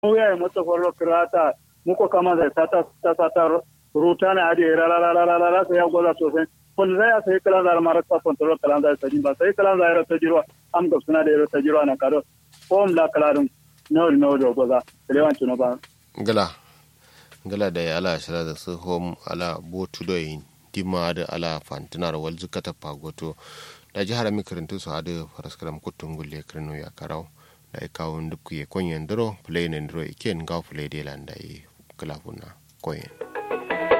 ya mata kwallo kirata muko kama da sata sata ruta na adi ra ra ra ra ra ra sai ya goza sosai kun zai sai kala da mara ta kontrol kala da sai ba sai kala da ta jiro am ga suna da ta jiro na kado ko am da kala dum no no do goza lewan tuno ba gala gala da ya ala shira da su hom ala botu do yin dima da ala fantinar wal zukata pagoto da jihar mikirintu su hadu faraskaram kutun gulle kirno ya karau da ya kawo duk ya konyen duro play ne duro iken ga play de landa yi kalafuna koyen